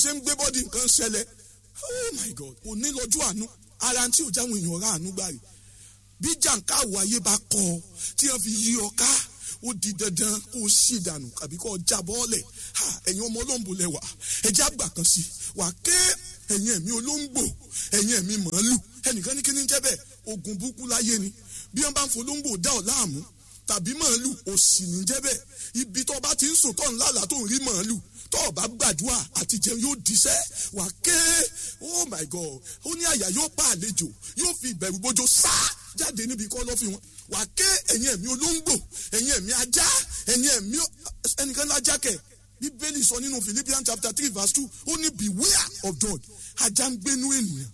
ṣe ń gbé bọ́dì nǹkan ṣẹlẹ̀ oh my god kò ní lọ́jọ́ àánú ara tí ò jáwọn èèyàn rà àánú gbà rí bí jàǹkáwò ayé bá kọ ọ tí wọ́n fi yí ọ ká ó di dandan kó o ṣì dànù àbí kó o já bọ́ọ̀lẹ̀ ẹ̀yin ọmọ olóńgbò lẹ́wà ẹ̀jẹ̀ àgbà kan sí wà ké ẹ̀yin ẹ̀mí olóńgbò ẹ̀yin ẹ̀mí màálù ẹnìkan ní kí ni jẹ́ bẹ́ẹ̀ ogun burúkú láyé ni bí wọ́n bá ń folóńgbò dá ọ láàmú tàbí màálù òsì ní jẹ́ bẹ́ẹ̀ ibi tó bá ti ń sùn tó ń lálàá tó ń rí màálù tó o bá gbàdúrà àti jẹun yóò diṣẹ́ wà ké oh my god ó ní àyà yóò pa àlejò yóò fi ìbẹ̀rù bójó sá jáde níbi kọ́ lọ́ fi wọn wà ké ẹ̀yin ẹ̀mí olóńgbò ẹ̀yin ẹ̀mí ajá ẹ̀yin ẹ̀mí ẹnìkan lájá kẹ̀ bíbélì sọ nínú philippians chapter three verse two ó ní beware of dog ajá ń gbénú ènìyàn